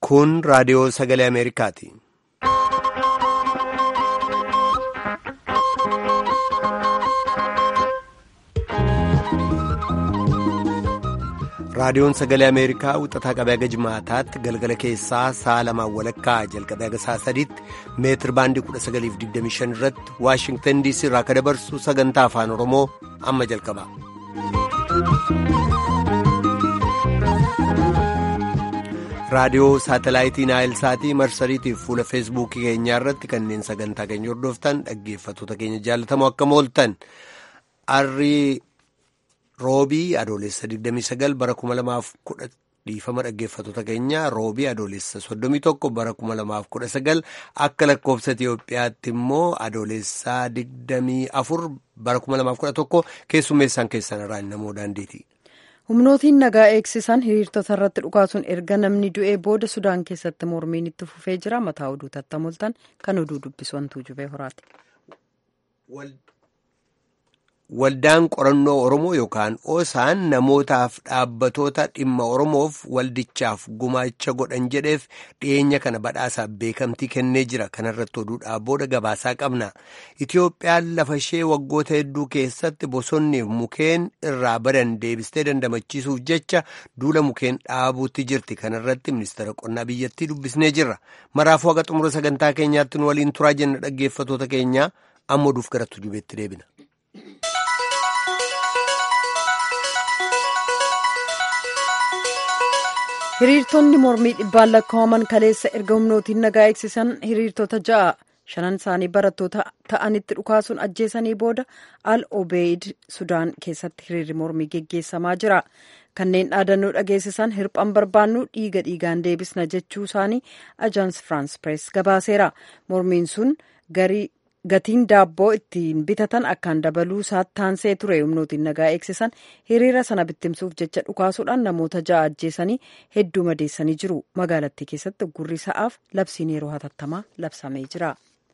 Kun raadiyoo sagalee Ameerikaati. Raadiyoon sagalee Ameerikaa wixataa qabee haga jimaataatti galgala keessaa sa'a lamaan walakkaa jalqabee haga sa'a sadiitti meetir baandii 1925 irratti Waashingtan DC irraa akka dabarsu sagantaa afaan Oromoo amma jalqaba. Raadiyoo saatalaayitii Naayilsaatii marsariitiif fuula feesbuukii keenyaa irratti kanneen sagantaa keenya hordoftan dhaggeeffattoota keenya jaalatamoo akka mooltan arrii roobii adoolessa 29 bara 2010 dhiifama dhaggeeffattoota keenya roobii adoolessa 31 bara 2019 akka lakkoofsa Itiyoophiyaatti immoo adoolessa 24 bara 2011 keessummeessaan keessan irraa namoo daandiiti. humnootiin nagaa eegsisan hiriirtota irratti dhukaasuun erga namni du'ee booda sudaan keessatti mormiin itti fufee jira mataa oduu tattamoltan kan oduu dubbisu wantuu jubee horaati. Waldaan qorannoo Oromoo yookaan oosaan namootaaf dhaabbatoota dhimma Oromoof waldichaaf gumaacha godhan jedheef dhiyeenya kana badhaasaaf beekamtii kennee jira. Kanarratti oduudhaa booda gabaasaa qabna. Itiyoophiyaan lafa ishee waggoota hedduu keessatti bosonniif mukeen irraa badan deebistee dandamachiisuuf jecha duula mukeen dhaabuutti jirti. Kanarratti ministeera qonnaa biyyattii dubbisnee jirra. Maraafuu haga xumura sagantaa keenyaatti nu waliin turaa jenna dhaggeeffatoota keenya amma oduuf gara tujubeetti deebina. hiriirtonni mormii dhibbaan lakkaa'aman kaleessa erga humnootiin nagaa eegsisan hiriirtota ja'a shanan isaanii barattoota ta'anitti dhukaasuun ajjeesanii booda al obeid sudaan keessatti hiriirri mormii geggeessamaa jira kanneen dhaadannoo dhageessisan hirphan barbaannu dhiiga dhiigaan deebisna jechuu isaanii ajaans firaans pirees gabaaseera mormiin sun garii gatiin daabboo ittiin bitatan akkaan dabaluu isaatti taansee ture humnootiin nagaa eegsisan hiriira sana bittimsuuf jecha dhukaasuudhaan namoota ja'a ajjeesanii hedduu madeessanii jiru magaalattii keessatti gurri sa'aaf labsiin yeroo hatattamaa labsamee jira.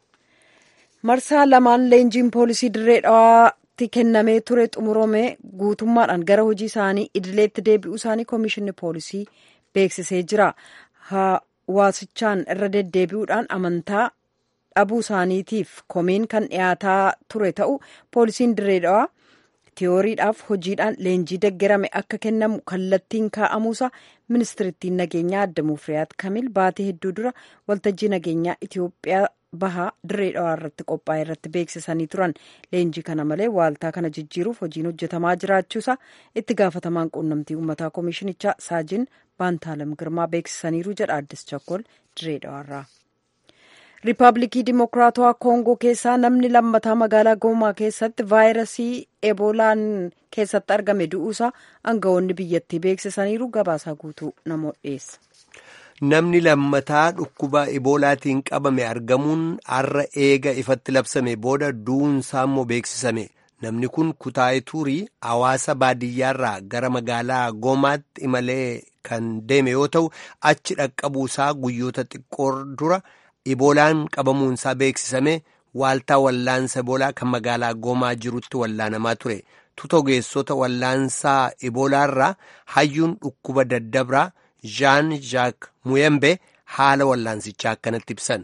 marsaa lamaan leenjiin poolisii dirree dhawaatti kennamee ture xumurame guutummaadhaan gara hojii isaanii idileetti deebi'uu isaanii koomishinni poolisii beeksisee jira hawaasichaan irra deddeebi'uudhaan amantaa. dhabuu isaaniitiif komeen kan dhiyaataa ture ta'u poolisiin dirree dhawaa tiyooriidhaaf hojiidhaan leenjii deggerame akka kennamu kallattiin kaa'amuusa ministirittiin nageenyaa adda mufriyaat kamil baatee hedduu dura waltajjii nageenyaa itiyoophiyaa bahaa dirree dhawaa irratti qophaa'e irratti beeksisanii turan leenjii kana malee waaltaa kana jijjiiruuf hojiin hojjetamaa jiraachuusa itti gaafatamaan quunnamtii uummataa koomishinichaa saajin baantaalam girmaa beeksisaniiru jedha addis chakkol dirree dhawaarraa. riippaabilikii dimokiraatawaa koongoo keessaa namni lammataa magaalaa goomaa keessatti vaayirasii eboolaan keessatti argame du'uusaa aangawoonni biyyattii beeksisaniiru gabaasaa guutuu namoota dhiyeessa. Namni lammataa dhukkuba eboolaatiin qabame argamuun har'a eega ifatti labsame booda du'uunsaa immoo beeksisame. Namni kun kutaa'ee turii hawaasa baadiyyaarraa gara magaalaa goomaatti imalee kan deeme yoo ta'u achi dhaqqabuusaa guyyoota xiqqoo dura. Iboolaan qabamuunsaa beeksisame waaltaa wallaansa iboolaa kan magaalaa goomaa jirutti wallaanamaa ture. Tuta ogeessota wallaansaa iboolaarraa hayyuun dhukkuba daddabraa Jean Jacques Muyembe haala wallaansichaa akkanatti ibsan.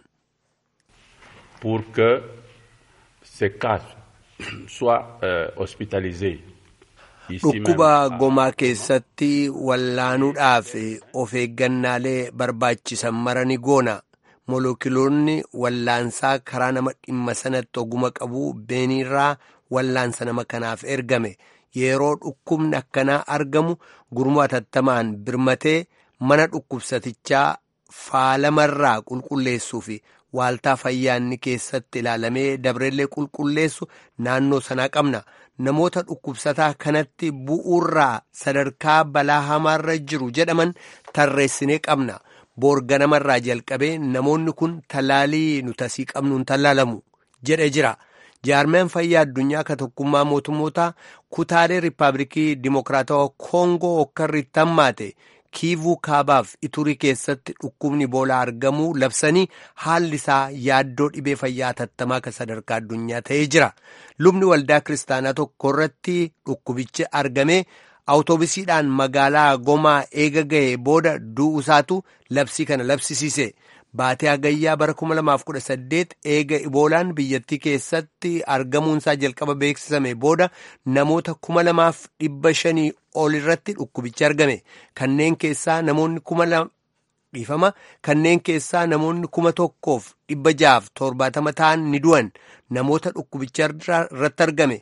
Pour que ces cas soient euh, hospitalisés. Dhukkuba gomaa keessatti wallaanuudhaaf of eeggannaalee barbaachisan marani goona. Molookiloonni wallaansaa karaa nama dhimma sanatti oguma qabu beeniirraa wallaansa nama kanaaf ergame yeroo dhukkubni akkanaa argamu gurmuu atattamaan birmatee mana dhukkubsatichaa faalamarraa qulqulleessuu fi waaltaa fayyaanni keessatti ilaalamee dabreellee qulqulleessu naannoo sanaa qabna namoota dhukkubsataa kanatti bu'uurraa sadarkaa balaa hamaarra jiru jedhaman tarreessinee qabna. boorga namarraa jalqabee namoonni kun tallaalii nuti asii qabnuun tallaalamu jedhe jira jaarmeen fayyaa addunyaa ka tokkummaa mootummootaa kutaalee riippaabilikii dimokiraatawaa koongoo hokkarriitti hammaate kiivuu kaabaaf iturii keessatti dhukkubni iboolaa argamuu labsanii haalli isaa yaaddoo dhibee fayyaa hatattamaa ka sadarkaa addunyaa ta'ee jira lubni waldaa kiristaanaa tokko irratti dhukkubichi argamee awutoobisiidhaan magaalaa gomaa eega ga'ee booda du'uusaatu labsii kana labsisiise. Baatee hagayyaa bara 2018 eega iboolaan biyyattii keessatti argamuunsaa jalqaba beeksisame booda namoota 2,500 ol irratti dhukkubichi argame. Kanneen keessaa namoonni 2,000 kanneen keessaa namoonni 1,670 ta'an ni du'an. Namoota dhukkubicha irratti argame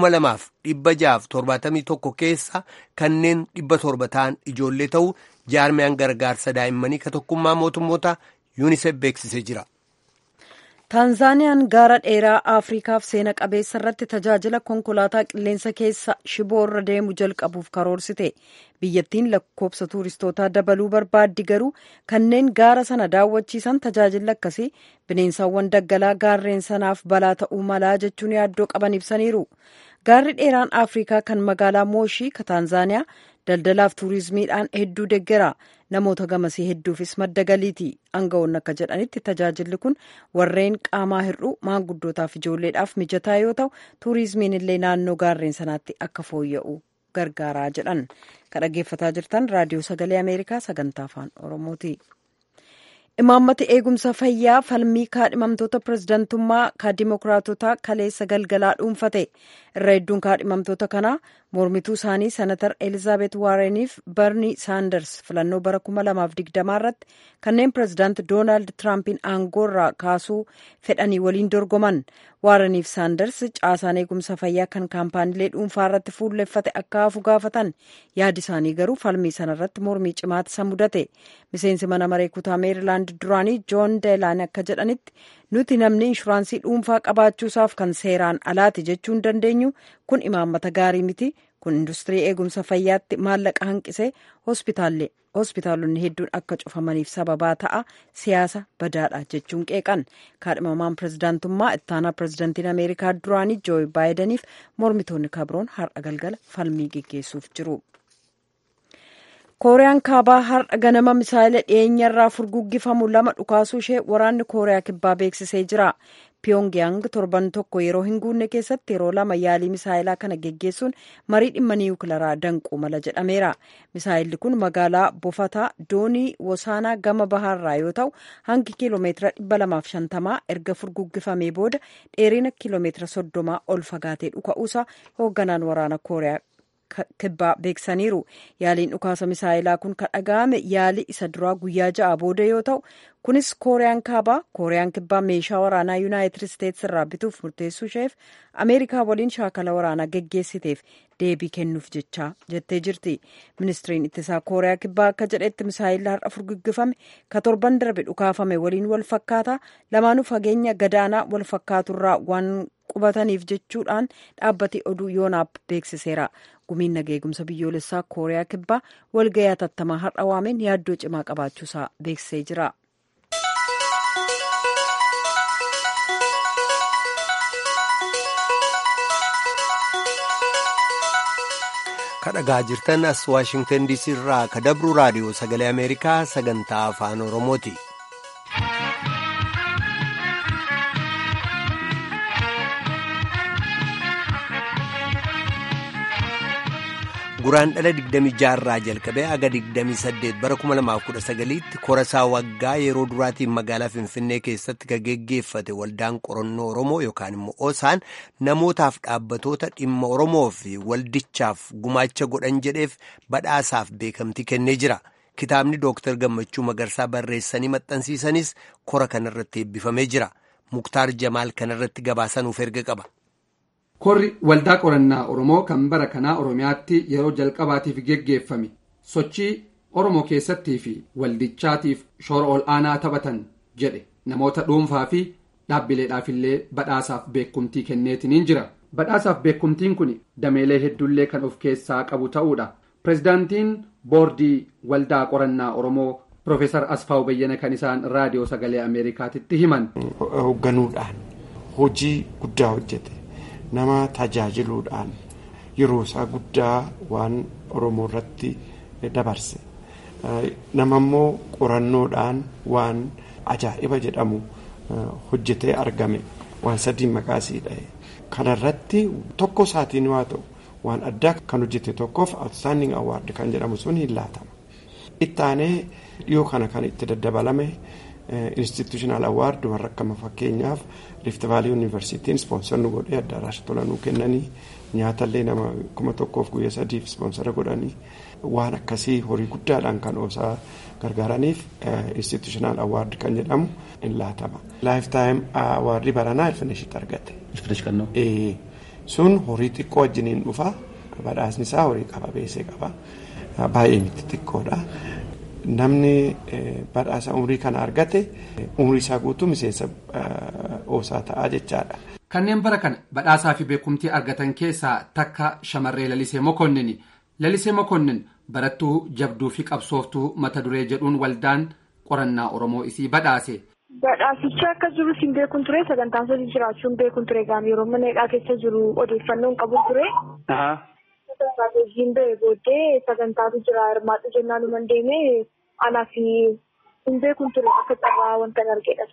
2,671 keessa kanneen 700 ta'an ijoollee ta'uu jaarmiyaan gargaarsa daa'immanii ka tokkummaa mootummoota. yuunisef beeksisee jira. taanzaaniyaan gaara dheeraa afriikaaf seena qabeessa irratti tajaajila konkolaataa qilleensa keessa shiboo irra deemu jalqabuuf karoorsite biyyattiin lakkoobsa tuuristootaa dabaluu barbaaddi garuu kanneen gaara sana daawwachiisan tajaajilli akkasii bineensawwan daggalaa gaarreen sanaaf balaa ta'uu malaa jechuun yaaddoo qaban ibsaniiru gaarri dheeraan afriikaa kan magaalaa mooshii ka taanzaaniyaa daldalaaf tuurizimiidhaan hedduu deggera namoota gamasii hedduufis madda galiiti aangawoonni akka jedhanitti tajaajilli kun warreen qaamaa hir'uu maanguddootaaf ijoolleedhaaf mijataa yoo ta'u tuurizimiin illee naannoo gaarreen sanaatti akka fooyya'u gargaaraa jedhan kan dhaggeeffataa jirtan raadiyoo sagalee ameerikaa sagantaa afaan oromooti. imaammati eegumsa fayyaa falmii kaadhimamtoota pirezidantummaa ka dimokiraatotaa kaleessa galgalaa dhuunfate irra hedduun kaadhimamtoota kanaa mormituu isaanii senatar elizaabeet waareniif barni saanders filannoo bara 2020 irratti kanneen pirezidaant doonaald tiraampiin aangoorraa kaasuu fedhanii waliin dorgoman waareniif saanders caasaan eegumsa fayyaa kan kaampaaniilee dhuunfaa irratti fuulleffate akka hafu gaafatan yaadi isaanii garuu falmii sana irratti mormii cimaatti isa mudate miseensi mana maree kutaa meerilaand duraanii joon deelaan akka jedhanitti nuti namni inshuraansii dhuunfaa qabaachuusaaf kan seeraan alaati jechuu hin dandeenyu kun imaammata gaarii miti kun industirii eegumsa fayyaatti maallaqa hanqisee hospitaalonni hedduun akka cufamaniif sababaa ta'a siyaasa badaadha jechuun qeeqan kaadhimamaan pirezidaantummaa ittaanaa pirezidaantiin ameerikaa duraanii jooyi baayidaniif mormitoonni kabroon har'a galgala falmii geggeessuuf jiru. kooriyaan kaabaa har'a ganama misaayila dhiyeenyarraa furguggifamu lama dhukaasuu ishee waraanni kooriyaa kibbaa beeksisee jira piyongyang torban tokko yeroo hin guunne keessatti yeroo lama yaalii misaayilaa kana geggeessuun marii dhimma niwukilaraa danquu mala jedhameera misaayilli kun magaalaa bofataa doonii wosaanaa gama bahaarraa yoo ta'u hangi kiiloomeetira 250 erga furguggifamee booda dheerina kiiloomeetira 30 ol fagaatee dhuka'uusa hoogganaan waraana kooriyaa kibbaa beeksaniiru yaaliin dhukaasa misaayilaa kun kan dhaga'ame yaalii isa duraa guyyaa ja'a booda yoo ta'u kunis kooriyaan kaabaa kooriyaan kibbaa meeshaa waraanaa yuunaayitid isteetsi irraa bituuf murteessuu isheef ameerikaa waliin shaakala waraanaa geggeessiteef deebii kennuuf jecha jettee jirti ministiriin ittisaa kooriyaa kibbaa akka jedhetti misaayilli har'a furguggifame ka torban darbe dhukaafame waliin wal fakkaata lamaanuu fageenya gadaanaa wal fakkaaturraa waan qubataniif jechuudhaan dhaabbati oduu yoonaap beeksiseera gumiin nageegumsa biyyoolessaa kooriyaa kibbaa walga'ii hatattamaa har'a waameen yaaddoo cimaa qabaachuusaa beeksisee jira. kadhagaa jirtan as waashingtan diisii irraa ka dabru raadiyoo sagalee ameerikaa sagantaa afaan oromooti. guraan dhala 26 irraa jalqabee aga 28 bara 2019tti korasaa waggaa yeroo duraatiin magaalaa finfinnee keessatti ka geggeeffate waldaan qorannoo oromoo yookaan immoo osaan namootaaf dhaabbatoota dhimma oromoo fi waldichaaf gumaacha godhan jedheef badhaasaaf beekamtii kennee jira kitaabni dooktar gammachuu magarsaa barreessanii maxxansiisanis kora kanarratti eebbifamee jira muktaar jamaal kanarratti gabaasanuuf erga qaba. Korri waldaa qorannaa Oromoo kan bara kanaa Oromiyaatti yeroo jalqabaatiif geggeeffame sochii Oromoo keessattii fi waldichaatiif shoora ol aanaa taphatan jedhe namoota dhuunfaa fi dhaabbileedhaaf illee badhaasaaf beekumtii kenneetiniin jira. Badhaasaaf beekumtiin kun dameelee hedduullee kan of keessaa qabu ta'uudha. Pireezidaantiin boordii waldaa qorannaa Oromoo Profeesar Asfaaw Bayyana kan isaan raadiyoo sagalee Ameerikaatitti himan. Hoogganuudhaan hojii guddaa hojjete. nama tajaajiluudhaan yeroo isaa guddaa waan oromoo irratti dabarse nama immoo qorannoodhaan waan ajaa'iba jedhamu hojjetee argame waan sadii maqaasii dhahe kanarratti tokko isaatiin waa ta'u waan addaa kan hojjete tokkoof outstanding award kan jedhamu sun hin laatama. Ittaanee dhiyoo kana kan itti daddabalame institutional award warra akkama fakkeenyaaf rift vaalii yuunivarsiitiin ispoonsarri godhee addaaraasha tolanuu kennanii nyaatallee nama kuma tokkoof guyyaa sadiif ispoonsara godhanii waan akkasii horii guddaadhaan kan oosaa gargaaraniif institutional award kan jedhamu hin laatama. Lifetime awardii baranaa ilfinishitti argate. Sun horii xiqqoo wajjiniin dhufa badhaasni isaa horii qaba beesee qaba baay'ee miti xiqqoodha. Namni badhaasa umurii kana argate umurii isaa guutuu miseensa oosaa ta'aa jechaadha. Kanneen bara kana badhaasaa fi beekumtii argatan keessaa takka shamarree Lalisee Mokonnin. Lalisee Mokonnin barattuu jabduu fi qabsooftuu mata duree jedhuun waldaan qorannaa Oromoo isii badhaase. Badhaasichi akka jiru siin beekuun ture sagantaan sadii jiraachuun beekuun ture gaam yeroo mana hidhaa keessa jiru odeeffannoon qabu ture. Strateejiin ba'e booddee sagantaatu jira hirmaatu jennaan numan deeme anaa fi hin beekuun ture akka carraa wanta argedha.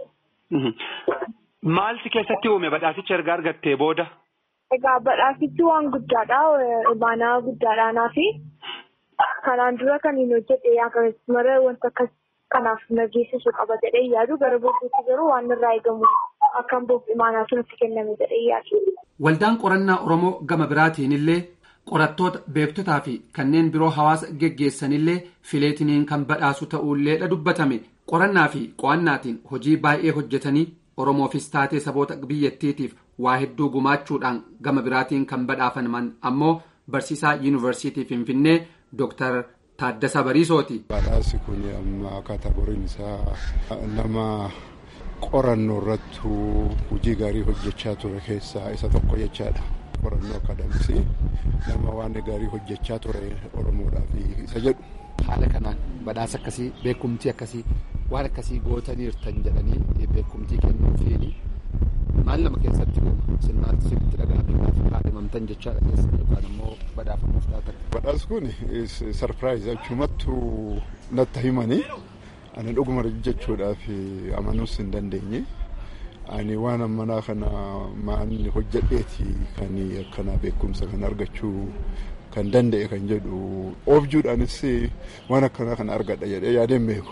Maal si keessatti uume badhaasicha erga argattee booda? Egaa badhaasichi waan guddaadha. Imaanaa guddaadha anaa fi kanaan dura kan hin hojjete akkasumas wanta akkas kanaaf nageessisu qaba jedhee yaadu gara booddeetti garuu waan irraa eegamu akkan boof imaanaatu nutti kenname jedhee yaadu. Waldaan qorannaa Oromoo gama biraatiin illee qorattoota beektotaa fi kanneen biroo hawaasa geggeessanillee fileetiniin kan badhaasu ta'uulleedha dubbatame qorannaa fi qo'annaatiin hojii baay'ee hojjetanii Oromoofis taatee saboota biyyattiitiif waa hedduu gumaachuudhaan gama biraatiin kan badhaafaman ammoo barsiisaa yuunivarsiitii Finfinnee Dooktar Taaddasa Bariisooti. Badhaasi kun amma kaatagoriin isaa nama qorannoo irratti hojii gaarii hojjechaa ture keessaa isa tokko jechaadha. Qorannoo akadamisii nama waan gaarii hojjechaa ture Oromoodhaaf isa jedhu. Haala kanaan badhaasa akkasii beekumtii akkasii waan akkasii gootaniirtan jedhanii beekumtii kennuufiini maal nama keessatti uuma sirnaatti sirriitti dhaga'amee kaadhimamtan jechaadha keessa yookaan immoo badhaafamuuf dhaatan. Badhaasi kun sarpiraayiz achumattu natti himanii ani dhuguma jechuudhaaf amanuus hin dandeenye. Ani waan ammanaa kana maanni hojjedheeti kan akkana beekumsa kan argachuu kan danda'e kan jedhu oobjuudhaanis waan akkanaa kana argadha jedhee yaadeen beeku.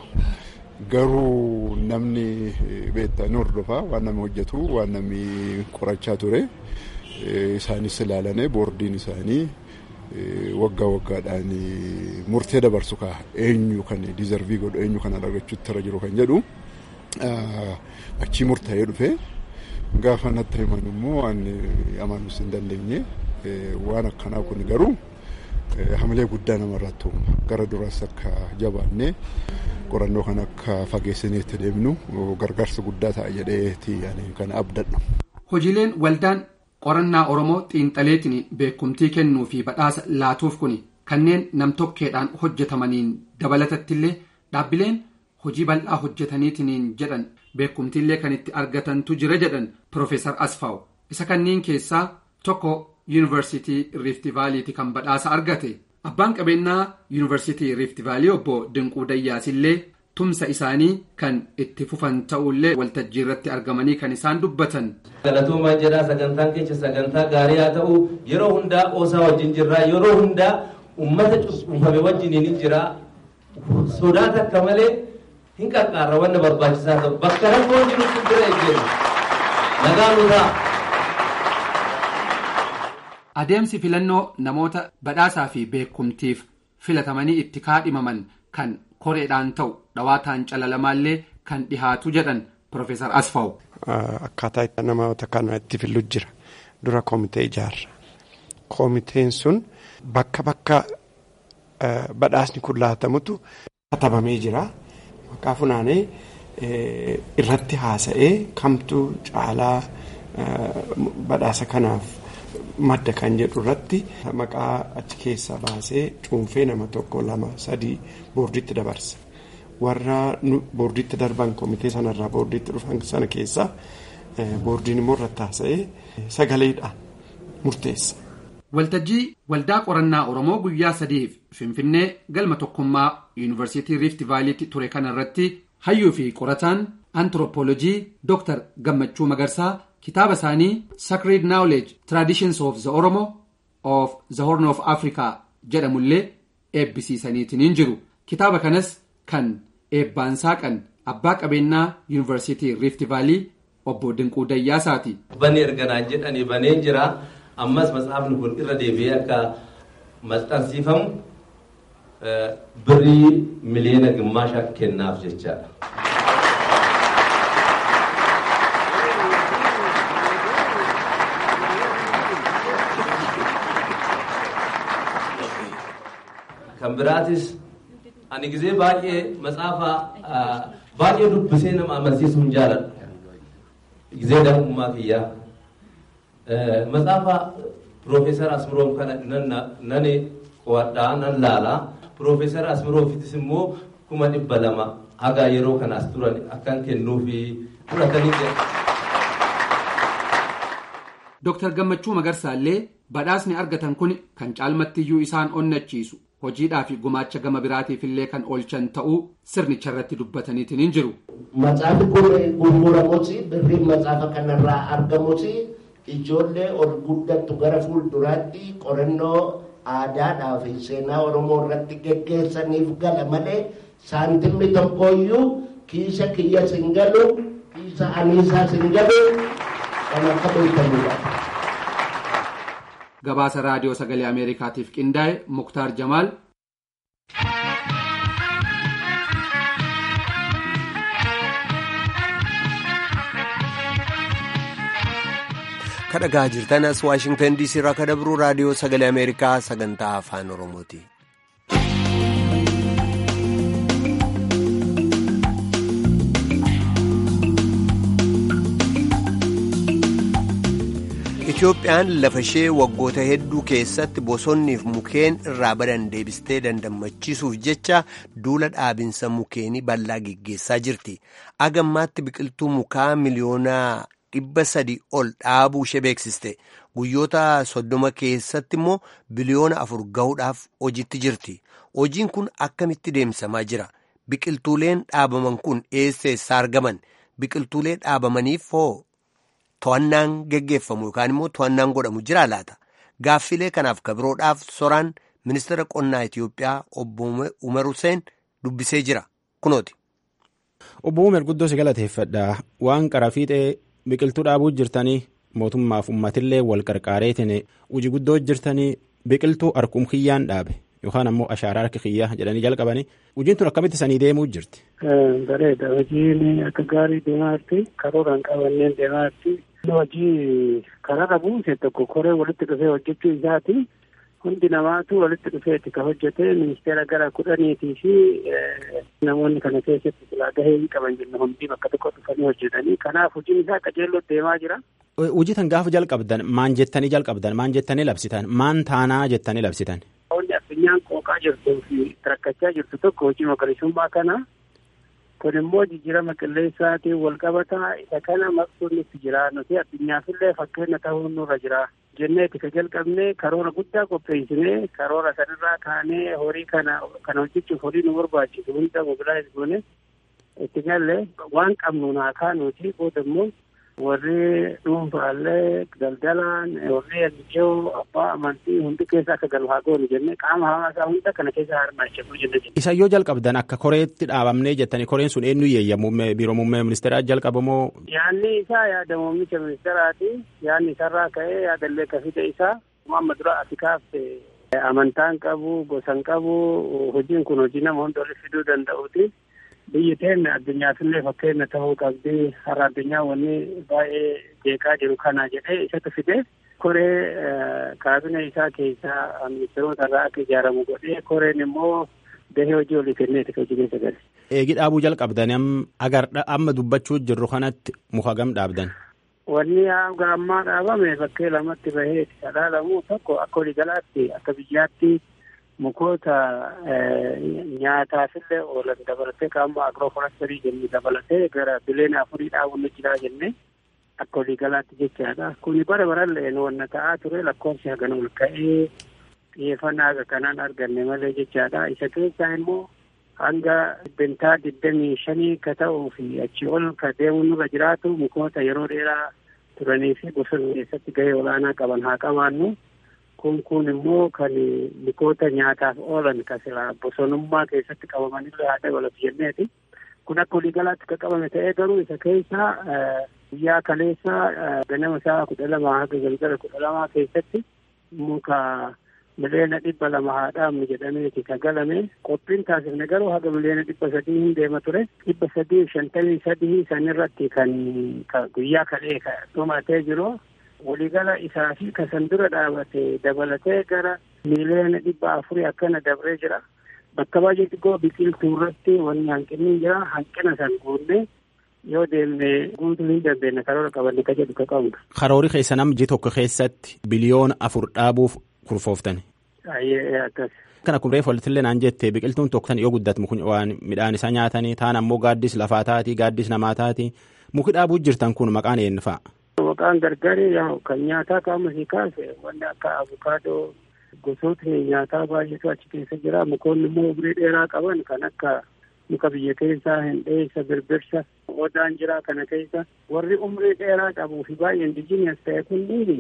Garuu namni beektaa ni hordofaa waan namni hojjetu waan namni qorachaa ture isaanis ilaalanii boordiin isaanii waggaa waggaadhaan murtee dabarsu kaa eenyu kan diizarvii godhu eenyu kan argachuutti irra jiru kan jedhu achii murtaa'ee dhufe gaafa natti himan immoo waan amanuus hin dandeenye waan akkanaa kun garuu hamilee guddaa namarratti uuma gara duraas akka jabaannee qorannoo kan akka fageessinee itti deemnu gargaarsa guddaa ta'a jedheeti kan abdadhu. Hojiileen waldaan qorannaa Oromoo xiinxaleetiin beekumtii kennuu fi badhaasa laatuuf kun kanneen namtokkeedhaan hojjetamaniin dabalatattillee dhaabbileen hojii bal'aa hojjetaniitiin jedhan beekumtiillee kan itti argatantu jira jedhan Profeesar Asfaaw isa kanneen keessaa tokko yuunivarsiitii Riifti Vaaliiti kan badhaasa argate. Abbaan qabeenyaa yuunivarsiitii Riifti Vaalii obbo Dinquu Dayyaasillee tumsa isaanii kan itti fufan ta'ullee waltajjii irratti argamanii kan isaan dubbatan. Galatoomaa jedhaa sagantaan keessa sagantaa gaarii haa ta'u yeroo hundaa qoosaa wajjin jirraa yeroo hundaa uummata cunfame wajjin ni jira sodaa takka malee hin qarqaarra wanna barbaachisaa ta'u bakka rakkoo jirutti bira ejjeru nagaa nu ta'a. Adeemsi filannoo namoota badhaasaa fi beekumtiif filatamanii itti kaadhimaman kan koreedhaan ta'u dhawaataan calalamaallee kan dhihaatu jedhan Profeesar Asfaaw. Akkaataa itti namoota kana itti fillu jira. Dura komitee ijaarra. Komiteen sun bakka bakka badhaasni kun laatamutu katabamee jira. Maqaa funaanee irratti haasa'ee kamtu caalaa badhaasa kanaaf madda kan jedhu irratti maqaa achi keessaa baasee cuunfee nama tokko lama sadii boordiitti dabarsa. Warra boordiitti darban komitee sanarraa boordiitti dhufan sana keessaa boordiin immoo irratti haasa'ee sagaleedhaan murteessa. Waltajjii waldaa qorannaa Oromoo guyyaa sadiif Finfinnee galma tokkummaa yuunivarsiitii Riifti Vaaliitti ture kanarratti hayyuu fi qorataan antiroopoolojii Dr. Gammachuu Magarsaa kitaaba isaanii Sacred Knowledge Traditions of the Oromo of the horn of africa jedhamullee eebbisiisaniitiin jiru kitaaba kanas kan eebbaan saaqan abbaa qabeenyaa yuunivarsiitii rift vaalii obbo Dinquu Dayyaasaati. Banee erganaan jedhanii banee jira. Ammas matsaafni kun irra deebi'ee akka maxxansiifamu birrii miliyoona gimmaasha kennaaf jechaadha. Kan biraatis ani gizee baay'ee matsaafa baay'ee dubbisee nama amansiisuu hin jaaladhu. Gizee daa'imummaa kiyyaa. Matsaafa Piroofeesar Asmiroom kana nani qo'adhaa nan laalaa. Piroofeesar Asmiroofitis immoo kuma dhibba lama haga yeroo kanaas turan akkan kennuufi fudhatanii jira. Dooktar Gammachuu Magarsaallee badhaasni argatan kun kan caalmattiyyuu isaan onnachiisu hojiidhaa fi gumaacha gama biraatiif illee kan oolchan ta'uu sirnicha irratti dubbataniitiin hin jiru. Matsaafi kun gurguramuuti birriin matsaafa kanarraa argamuuti ijoollee ol guddattu gara fuulduraatti qorannoo aadaadhaa fi seenaa Oromoo irratti geggeessaniif gala malee saantimni tokkoyyuu kiisa kiyya sin galu kiisa aniisaa sin galu kan akka beekamudha. Gabaasa raadiyoo sagalee Ameerikaatiif qindaa'e Muktaar Jamaal. kadhagaa jirtan as waashingtan diisii irraa kadabruu raadiyoo sagalee ameerikaa sagantaa afaan oromooti. Itoophiyaan lafa ishee waggoota hedduu keessatti bosonniif mukeen irraa badan deebistee dandammachiisuuf jecha duula dhaabinsa mukeenii bal'aa geggeessaa jirti. Agammaatti biqiltuu mukaa miliyoonaa dhibba sadi ol dhaabuu ishee beeksiste. Guyyoota soddoma keessatti immoo biliyoona afur gahuudhaaf hojiitti jirti. Hojiin kun akkamitti deemsamaa jira? Biqiltuuleen dhaabaman kun eessa eessaa argaman? Biqiltuulee dhaabamaniif hoo? To'annaan geggeeffamu yookaan immoo to'annaan godhamu jira laata? Gaaffilee kanaaf kabiroodhaaf soraan ministeera qonnaa Itiyoophiyaa obbo Umar Hussein dubbisee jira. Kunooti. Obbo Umar guddoo si galateeffadha. Waan qara fiixee biqiltuu dhaabuu jirtanii mootummaaf uummatillee wal qarqaareetiin hojii guddoo jirtanii biqiltuu harkum kiyyaan dhaabe yookaan ammoo ashaaraa harki kiyyaa jedhanii jalqabanii hojiin tun akkamitti sanii deemuu jirti. Bareeda hojiin akka gaarii deemaa jirti karooraan qabanneen deemaa jirti. Hojii kararra buuse tokko koree walitti dhufee hojjechuu isaati. Hundi namaatu walitti dhufeeti kan hojjete ministeera gara kudhaniitii fi namoonni kana keessatti silaa gahee hin qaban jenna hundi bakka tokko dhufanii hojjetanii kanaaf hojiin isaa qajeelloo deemaa jira. Hojii tan gaafa jalqabdan maan jettanii jalqabdan maan jettanii labsitan maan taanaa jettanii labsitan. Wanni addunyaan qooqaa jirtuu fi rakkachaa jirtu tokko hojii magariisummaa kana kun immoo jijjiirama qilleensaatiin wal qabataa isa kana maqsuun itti jira nuti addunyaafillee fakkeenya ta'uu nurra jira jenneeti ka jalqabne karoora guddaa qopheessinee karoora sanirraa kaanee horii kana kana hojjechuuf horii nu barbaachisu hunda mobilaayiz goone itti galle waan qabnu naa kaanuuti booda immoo warri dhuunfaallee daldalaan warri ajajoo abbaa amantii hundi keessa akka galu haa goonu jennee qaama hawaasaa hunda kana keessa hirmaachifnu jenne. Isa yoo jalqabdan akka koreetti dhaabamnee jettanii koreen sun eenyu yeeyyamu biiroo muummee ministeeraa jalqabamoo. Yaanni isaa yaada muummicha ministeeraati. Yaanni isarraa ka'ee yaadallee kafite isaa amma dura ati kaafte amantaan qabu gosan qabu hojiin kun hojii nama hunda walitti fiduu danda'uuti. biyyi teenne addunyaafillee fakkeenya ta'uu qabdi har'a addunyaa wanni baay'ee jeeqaa jiru kana jedhee isatu fide koree kaabina isaa keessaa ministeerota irraa akka ijaaramu godhee koreen immoo gahee hojii olii kenneeti ka hojii keessa gale. Eegi dhaabuu jalqabdan agar amma dubbachuu jirru kanatti muka gam dhaabdan. Wanni hanga ammaa dhaabame bakkee lamatti bahee dhalaalamu tokko akka waliigalaatti akka biyyaatti mukoota nyaataafillee oolan dabalatee qaama agrooforastirii jennu dabalatee gara bileena afurii dhaabuun ni jira jennee akka waliigalaatti jechaadha. Kuni bara barallee wanna ta'aa ture lakkoofsi hagan ol ka'ee xiyyeeffannaa haga kanaan arganne malee jechaadha. Isa keessaa immoo hanga dhibbentaa digdamii shanii ka ta'uu fi achi ol ka deemuun nurra jiraatu mukoota yeroo dheeraa turanii fi bosona keessatti gahee olaanaa qaban haa qabaannu. kun kun immoo kan mikoota nyaataaf oolan kan silaa bosonummaa keessatti qabamanillee haa dabalatu jenneeti. Kun akka waliigalaatti kan qabame ta'ee garuu isa keessaa guyyaa kaleessa ganama isaa kudha lama haga galgala kudha lamaa keessatti muka miliyoona dhibba lama haa dhaabnu jedhameeti kan galame qophiin taasifne garuu haga miliyoona dhibba sadii hin deema ture dhibba sadii shantamii sadii sanirratti kan guyyaa kalee dhumatee jiru waliigala isaa fi kasan dura dhaabate dabalatee gara miliyoona dhibba afurii akkana dabree jira bakka baay'ee xiqqoo biqiltuu irratti wanni hanqinni jira hanqina san guunnee yoo deemne guutuu hin dandeenye karoora qabanne ka jedhu ka qabnu. Karoori keessa namji tokko keessatti biliyoona afur dhaabuuf kurfooftan. Baay'ee akkas. Kana kun reefu walittillee naan jette biqiltuun tokko tan yoo guddatu kun waan midhaan isaa nyaatanii taan ammoo gaaddis lafaa taati gaaddis namaa taati muki dhaabuu jirtan kun maqaan eenyu fa'a. Maqaan gargari kan nyaataa qaama sii kaase wanni akka abukaadoo gosoota nyaataa baay'eetu achi keessa jira mukoonni immoo umurii dheeraa qaban kan akka muka biyya keessaa hindheessa birbirsa odaan jira kana keessa warri umrii dheeraa qabuu fi baay'ee indijiiniyas ta'e kunniin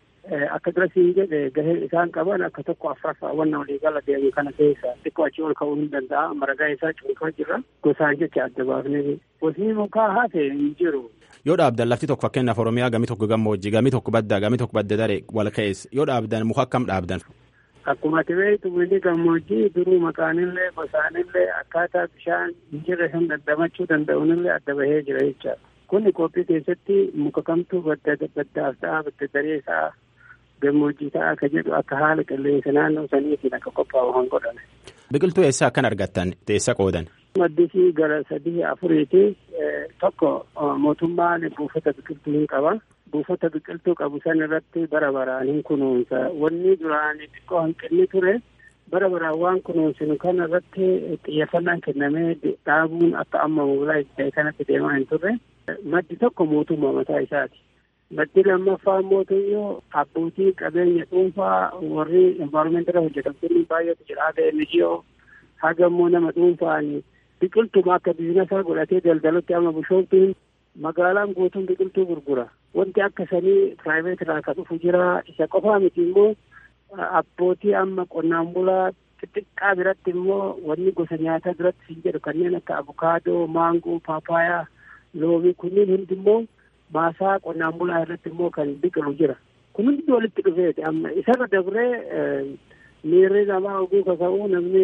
akka durasiin jedhe gahee isaan qaban akka tokko afraffaa wanna waliigala deemu kana keessa xiqqoo achi ol ka'uu hin danda'a maragaa isaa cuunfaa jirra gosaan jecha adda baafnee gosni mukaa hafe hin jiru. Yoo dhaabdan lafti tokko fakkeenyaaf Oromiyaa gami tokko gammoojjii gami tokko baddaa gami tokko badda daree wal ka'ees yoo dhaabdan muka akkam dhaabdan. Akkuma beektu biyyi gammoojjii duruu maqaanillee gosaanillee akkaataa bishaan hin jirre hin dandamachuu danda'unillee adda bahee jira jecha. Kun qophii keessatti muka kamtu badda baddaaf ta'a badda daree ta'a gammoojjii ta'a akka jedhu akka haala qilleensa naannoo saniitiin akka qophaa'u kan godhame. Biqiltuu eessaa akkan argattan eessa qoodan? Maddisii gara sadii afuriiti tokko mootummaan buufata biqiltuu hin qaba. buufata biqiltuu qabu san irratti bara baraan hin kunuunsa wanni duraan xiqqoo hanqinni ture bara baraan waan kunuunsinu kana irratti xiyyeeffannaan kennamee dhaabuun akka amma moolaa ta'e kanatti deemaa hin turre maddi tokko mootummaa mataa isaati. Maddi lammaffaa mootuyyuu abbootii qabeenya dhuunfaa warri envaarmentirra hojjetamtoonni baay'eetu jira haga NGO haga immoo nama dhuunfaan biqiltuma akka biizinasaa godhatee daldalutti amma bishooftuun magaalaan guutuun biqiltuu gurgura. Wanti akka sanii piraayiveet irraa kan dhufu jira. Isa qofaa miti immoo abbootii amma qonnaan bulaa xixiqqaa biratti immoo wanni gosa nyaataa biratti hin jedhu kanneen akka abukaadoo, maangoo, paapaayaa, loomii kunniin hundi immoo maasaa qonnaan bulaa irratti immoo kan biqilu jira. Kun hundi walitti dhufeeti amma isarra dabree miirri namaa oguu kaka'uu namni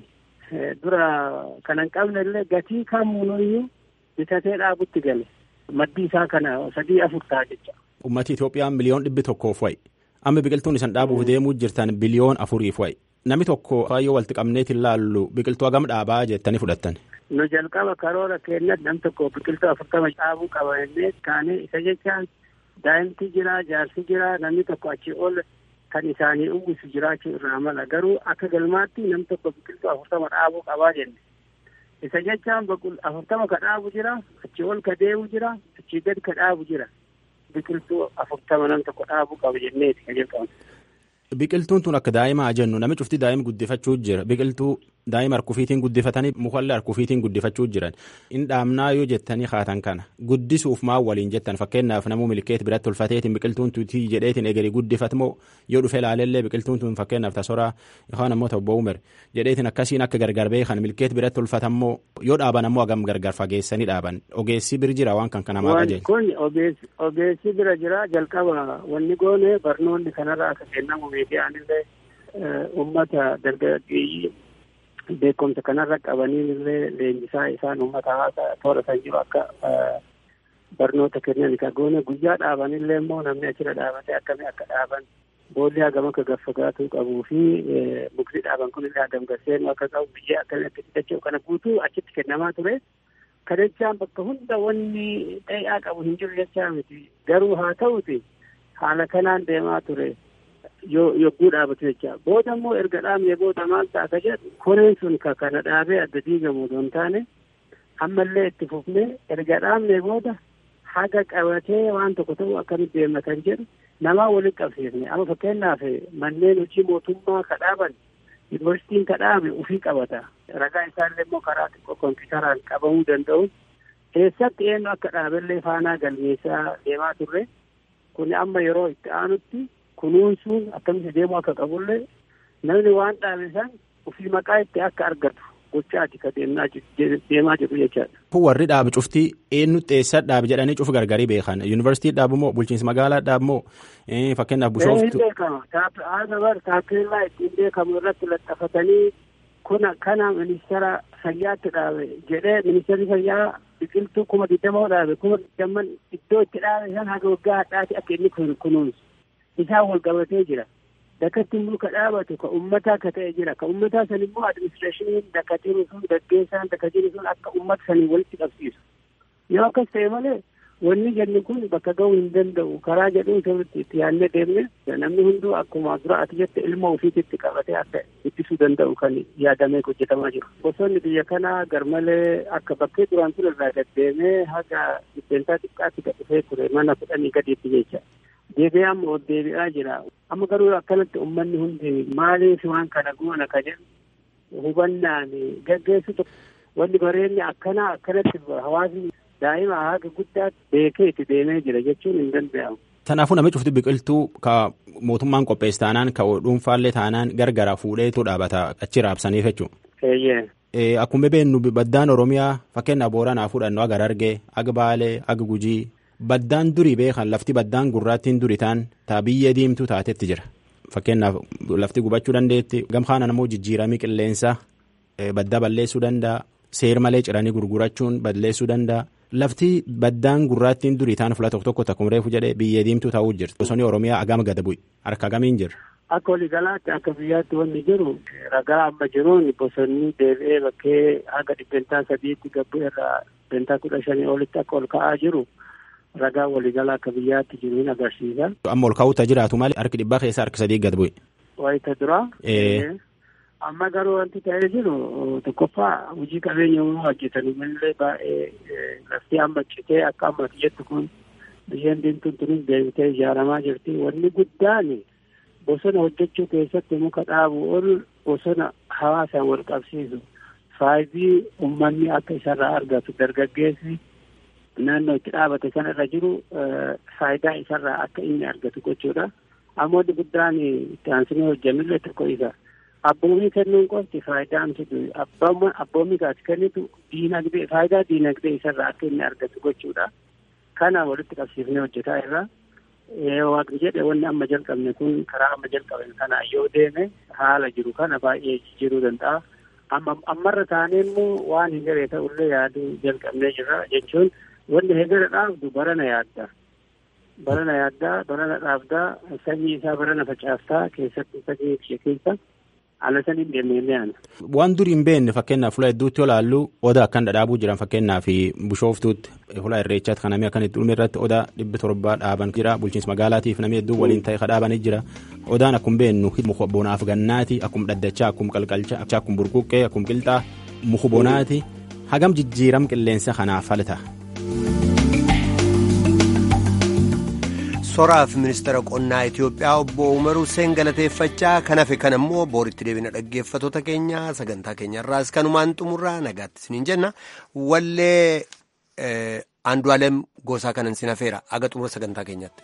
dura kan hin qabne illee gatii kamuunuyyuu bitatee dhaabutti gale. Maddi isaa kana sadii afur ta'a jecha. Uummati Itoophiyaa miliyoon dhibbi tokkoof wayi. Amma biqiltuun isan dhaabuuf deemuu jirtan biliyoon afuriif wayi. Namni tokko baay'ee walitti qabneetiin laallu biqiltuu hagam dhaabaa jettanii fudhattan. Nu jalqaba karoora keenyatti nam tokko biqiltuu afurtama dhaabuu qaba jennee kaanee isa jechaan daa'imti jira jaarsi jira namni tokko achi ol kan isaanii uwwisu jiraachuu irraa mala garuu akka galmaatti nam tokko biqiltuu afurtama dhaabuu qabaa jenne. isa jechaan afurtama ka dhaabu jira achi ol ka deemu jira achi gad ka dhaabu jira biqiltuu afurtama nam tokko dhaabuu qaba jenneeti ka jalqabu. Biqiltuun tun akka daa'imaa jennu nami cufti daa'ima guddifachuu jira biqiltuu daa'ima harkufiitiin guddifatanii mukallee harkufiitiin guddifachuu jiran in dhaamnaa yoo jettanii haatan kana guddisuuf maa waliin jettan fakkeenyaaf namuu milkeet biratti ulfateetiin biqiltuun tuutii jedheetiin egerii guddifatmoo yoo dhufe ilaalellee biqiltuun tun fakkeenyaaf tasoraa yookaan ammoo ta'u umir jedheetiin akkasiin akka gargar beekan milkeet biratti ulfatammoo yoo dhaaban ammoo hagam gargar fageessanii dhaaban ogeessi bir jira waan kan kana maa qajeelcha. Kun ogeessi bira jira jalqaba wanni goone barnoonni kanarraa akka kennamu miidiyaanillee uummata dargaggeeyyii beekumsa kanarra qabanii illee leenjisaa isaan uummata hawaasaa toora san jiru akka barnoota kennan ka goone guyyaa dhaabanillee immoo namni achirra dhaabatee akkamii akka dhaaban boolli hagam akka gaffagaatuu qabuu fi mukti dhaaban kun illee hagam gaseenu akka qabu biyyee akkamii akka fidachuu kana guutuu achitti kennamaa ture. Kadachaan bakka hunda wanni dheeyaa qabu hin jiru jechaa miti garuu haa ta'uti haala kanaan deemaa ture. yogguu dhaabatu jecha booda immoo erga dhaabne booda maal ta'a ka jedhu koreen sun ka kana dhaabee adda diigamu osoo hin taane ammallee itti fufnee erga dhaabne booda haga qabatee waan tokko ta'u akkamitti deemna kan jedhu namaa walitti qabsiifne amma fakkeenyaaf manneen hojii mootummaa ka dhaaban yuunivarsiitiin ka dhaabe ufii qabata ragaa isaallee immoo karaa xiqqoo kompiitaraan qabamuu danda'u eessatti eenyu akka dhaabellee faanaa galmeessaa deemaa turre kun amma yeroo itti aanutti kunuunsuun akkamitti deemuu akka qabullee namni waan dhaabe san ofii maqaa itti akka argatu gochaati ka deemaa jiru jechaadha. Warri dhaabe cuftii eenyutti eessa dhaabe jedhanii cufa gargarii beekan yuunivarsiitii dhaabu moo bulchiinsa magaalaa dhaabu moo fakkeenyaaf bishooftu. Hin beekama haala bar taappellaa ittiin beekamu irratti laxafatanii kuna kana ministeera fayyaatti dhaabe jedhee ministeerri fayyaa biqiltuu kuma digdamoo dhaabe kuma digdamman iddoo itti dhaabe san haga waggaa hadhaati akka inni kunuunsu isaan wal qabatee jira. Dakatti immoo ka dhaabatu ka ummataa ka ta'e jira ka ummataa san immoo adiministireeshiniin dakka jiru sun gaggeessaan dakka jiru sun akka ummata sanii walitti qabsiisu. Yoo akkas ta'e malee wanni jenni kun bakka ga'uu hin danda'u karaa jedhuun sirriitti itti yaadnee deemne namni hunduu akkuma dura ati jette ilma ofiitti qabatee akka ittisuu danda'u kan yaadamee hojjetamaa jiru. Bosonni biyya kanaa garmalee akka bakkee duraan ture irraa gaddeemee haga dhibbeentaa xiqqaatti gad dhufee ture mana kudhanii gadiitti jecha. Deebi'ee amma deebi'aa jira. Amma garuu akkanatti uummanni hundi maaliif waan kana goona ka jedhu hubannaan gaggeessu tokko wanni bareenni akkanaa akkanatti hawaasni daa'ima haga guddaatti beekee itti deemee jira jechuun hin danda'amu. Kanaafuu namni cufti biqiltuu ka mootummaan qopheesse taanaan ka dhuunfaallee taanaan gargara fuudheetu dhaabata achi raabsaniif jechuudha. Akkuma beeknu baddaan Oromiyaa fakkeenyaaf Booranaa fudhannu aga Harargee, aga Baalee, aga Gujii baddaan durii beekan lafti baddaan gurraattiin duri taan taa biyyee diimtuu taatetti jira. Fakkeenyaaf lafti gubachuu dandeetti gamkaana immoo jijjiiramii qilleensaa baddaa balleessuu danda'a. Seer malee ciranii gurgurachuun balleessuu danda'a. Lafti baddaan gurraattiin durii taan fuula tokko tokko takkuma reefu jedhee biyyee diimtuu ta'uu jirti. Bosonni Oromiyaa agama gada bu'i. Harka gamiin jira. Akka waliigalaatti akka biyyaatti wanni jiru ragaa amma jiruun bosonni deebi'ee bakkee haga dhibbentaa sadiitti gabbu irraa dhibbentaa kudha shanii olitti akka ol ka'aa jiru ragaa waliigalaa akka biyyaatti jiru hin agarsiisa. Amma ol ka'uuta jiraatu malee harki dhibbaa keessaa harki sadii gad bu'e. Wayita duraa. Amma garuu wanti ta'ee jiru tokkoffaa hojii qabeenya uumamaa hojjetan illee baay'ee lafti amma citee akka ammati jettu kun biyyeen diimtuun tunis deebitee ijaaramaa jirti. Wanni guddaan bosona hojjechuu keessatti muka dhaabu ol bosona hawaasaan wal qabsiisu faayidii uummanni akka isarraa argatu dargaggeessi naannoo itti dhaabate sanarra jiru faayidaa isarraa akka inni argatu gochuudha. Amma wanti guddaan itti aansinee hojjannullee tokko isa. Abboomii kennuun qofti faayidaa hamsitu abboomii kaas kennitu diinagdee faayidaa diinagdee isarraa akka inni argatu gochuudha. Kana walitti qabsiifnee hojjetaa irra. Waaqni jedhe wanni amma jalqabne kun karaa amma jalqaben kana yoo deeme haala jiru kana baay'ee jijjiiruu danda'a. Amma ammarra taanee immoo waan hin garee ta'ullee yaaduu jalqabnee jirra jechuun wanni hegara dhaabdu barana yaadda. Barana yaaddaa, barana dhaabdaa, sanyii isaa barana facaaftaa keessatti sanyii ishee keessa haala saniin deemnee yaana. Waan durii hin beekne fakkeenyaaf fuula hedduutti yoo ilaallu odaa akkan dhadhaabuu jiran fakkeenyaaf bishooftuutti fuula irreechaatti kan namni akkan itti dhumee irratti odaa dhibbi torbaa dhaaban jira bulchiinsa magaalaatiif namni hedduu waliin ta'e kadhaabanii jira odaan akkuma beeknu muka bonaaf gannaati akkuma dhaddachaa akkuma qalqalchaa akkuma burquuqqee akkuma qilxaa muka bonaati hagam jijjiiram qilleensa kanaaf falta. soraaf ministeera qonnaa Itoophiyaa obbo Umar Hussein galateeffachaa kan hafe kan ammoo booritti deebina dhaggeeffatoota keenya sagantaa keenyarraas kanumaan xumurraa nagaatti isiniin jenna wallee Andu'aalem Gosaa kanan sin hafeera aga xumura sagantaa keenyatti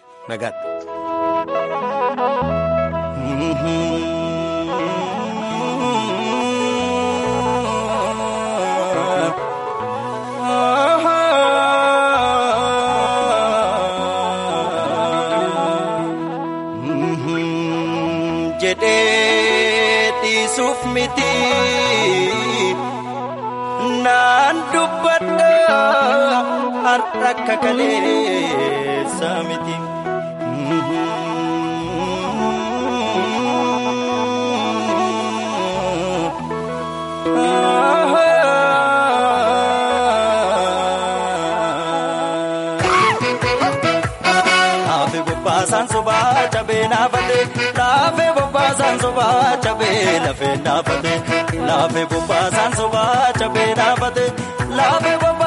jedhee dhiisuuf miti naan dubbadha har'a akka kaleessa miti. Naafe bobbaasaan sobaa cabee naafate naafe bobbaasaan sobaa cabee lafee naafate naafe bobbaasaan sobaa cabee naafate naafe bobbaasaan.